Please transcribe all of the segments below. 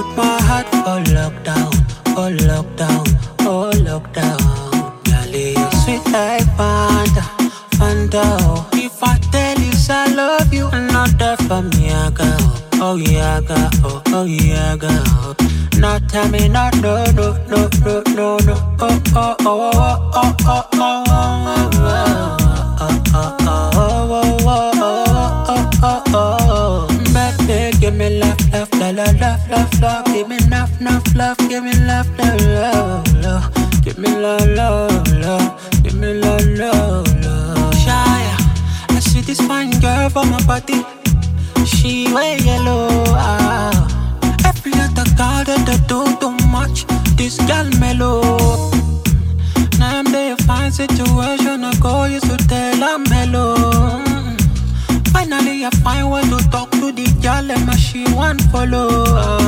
my heart for lockdown, oh lockdown, oh lockdown. Girl, you sweet like Fanta, Fanta. Oh. If I tell you I love you, not that for me, I go. Oh yeah, I go. Oh, oh yeah, I go. Now tell me not no, no, no, no, no, no. Oh, oh, oh, oh, oh, oh, oh, oh, oh, oh. Oh, oh, oh, oh, oh, oh, oh, oh, oh. Baby, give me love, love, love, love, love, love, love. Give me enough, enough love. Give me love, love, love, love. Give me love, love, love. Give me love, love, love. Shy, I see this fine girl for my body. She wear yellow. Ah. Every other girl that they do too much. This girl mellow. Now I'm there, fine situation. I go, used to tell I'm mellow. Mm. Finally, I find way to talk to the girl, and my she want follow.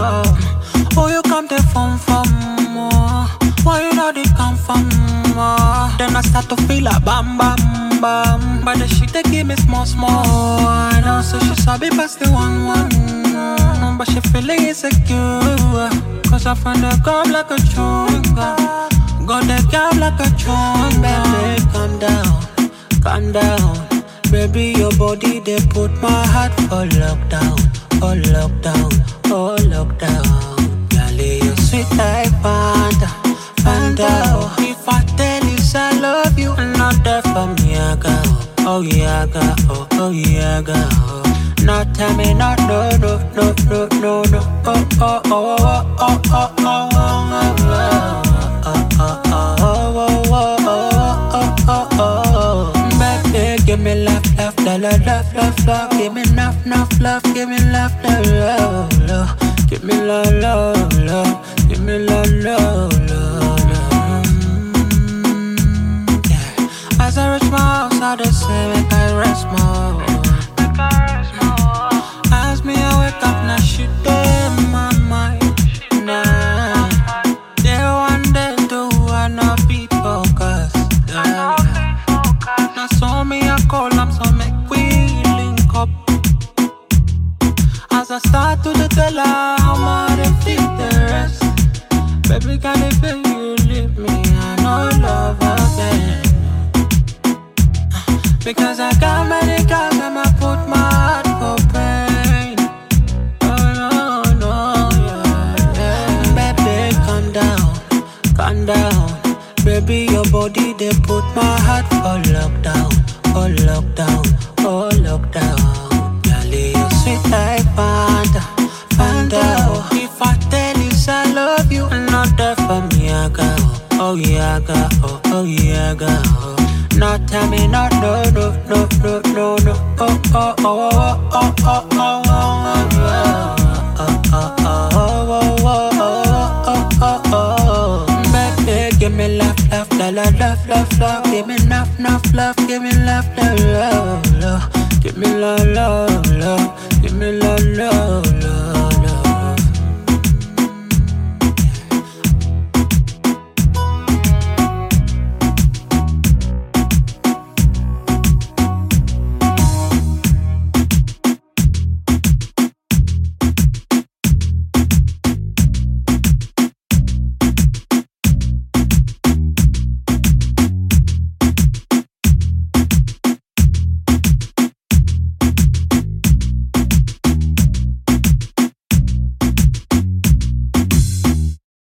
Oh, you come there from from more. Why you know they come from more? Then I start to feel a bam bam bam. But the shit they give me small small. I know, so she sabi pass the one one. Mm, But she feeling insecure. Cause I find her come like a chewing gum. Got the girl like a chewing Baby, calm down, calm down. Baby, your body they put my heart for lockdown, oh lockdown, oh lockdown. Girl, you sweet like Fanta, Fanta. Oh. If I tell you I love you, not that for me, I go. Oh yeah, I go. Oh, oh yeah, I go. Now tell me not no, no, no, no, no, no. Oh, oh, oh, oh, oh, oh, oh, oh, oh, oh. Oh, oh, oh, oh, oh, oh, oh, oh, oh. Baby, give me love, love, love, love, love, love, love. Give me enough, enough love. Give me love, love, love, love. Give me love, love, love. Give me love, love, love, love. Mm, yeah. As I reach my house, I just say, make I rest more. As me, I wake up, now she dead in my mind. Nah. Day one, day two, I know be focused. Yeah. Now so me I call am so make we link up. As I start to the tell her how much they feel the rest. Baby, can if you leave me, I know love again. Because I got many girls and I put my heart for pain. Oh no, no, yeah, yeah. Baby, calm down, calm down. Baby, your body they put my heart for lockdown, oh lockdown, oh lockdown. Girl, you sweet like Fanta, Fanta. Oh. If I tell you I love you, not that for me, I go. Oh yeah, I go. Oh, oh yeah, I go. Now tell me not no, no, no, no, no, no. Oh, oh, oh, oh, oh, oh, oh, oh, oh, oh, oh, oh, oh, oh, oh, oh, oh, oh. Baby, give me love, love, love, love, love, love, love. Give me enough, enough love. Give me love,